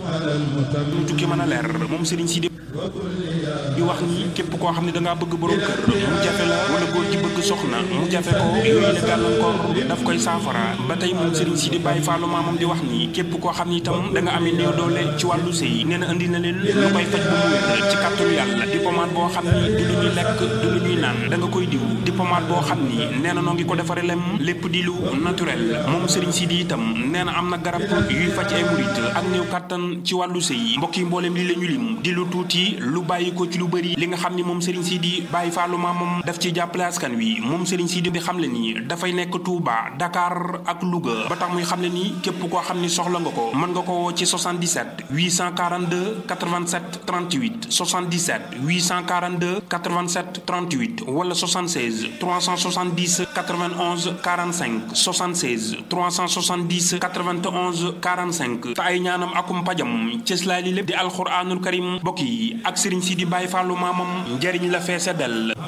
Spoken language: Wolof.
mu tukki mën a leer moom Serigne Sidi di wax ni képp koo xam ne dangaa bëgg borom kër mu jafe la wala góor gi bëgg soxna mu jafe ko yooyu la gàllankoor daf koy saafara ba tey moom Serigne Sidi Baye Fallou maamam di wax ni képp koo xam ni itam da nga amee néew doole ci wàllu sëy nee na indi na leen lu koy faj ba mu wér ci kàttanu yàlla di pommade boo xam ni du lu ñuy lekk du lu ñuy naan da nga koy diw di pommade boo xam ni nee na noo ngi ko defare lem lépp di lu naturel moom Serigne Sidi itam nee na am na garab yuy faj ay murit ak néew kàttan ci wàllu sëy mbokk yi mbooleem li la ñu lim di lu tuuti lu bàyyi ko ci lu bëri li nga xam ni moom Serigne Sidi Baye Fallou maamam daf ci jàppale askan wi moom Serigne Sidi di xam le ni dafay nekk Touba Dakar ak Louga ba tax muy xam le ni képp koo xam ni soxla nga ko mën nga ko woo ci 77 842 87 38 77 842 87 38 wala 76 370 91 45 76 370 91 45 te ay ñaanam akum pajam cëslaay li lépp di alxuraanul karim mbokk yi ak Serigne Sidi Baye Fallou maamam njëriñ la feese del